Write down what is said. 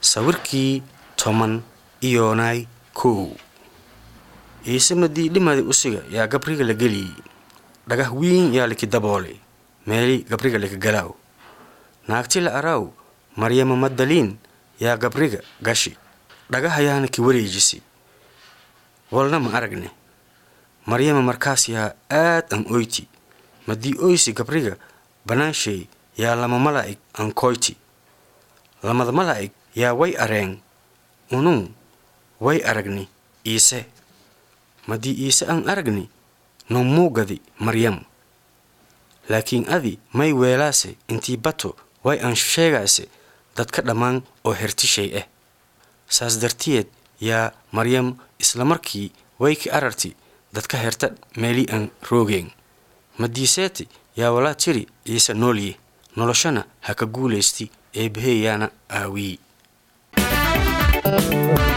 sawirkii toban iyoonay kow iise madii dhimada usiga yaa gabriga la geliyey dhagah wiin yaa liki daboolay meeli gabriga lika galaaw naagti la araaw maryama madaliin yaa gabriga gashi dhagahayaana ki wareejisi walna ma aragne maryama markaas yaa aad an oyti madii oysi gabriga banaanshay yaa lama malaa'ig an koyti lamada malaa'ig yaa way areen unun way aragni iise madii iise an aragni no muugadi maryam laakiin adi may weelaase intii bato way an sheegaase dadka dhammaan oo hertishay ah saas dartiyeed yaa maryam isla markii way ki ararti dadka herta meeli an roogeen madiiseeti yaa walaa tiri iise noolye noloshana ha ka guulaysti eebbaheeyaana aawiyi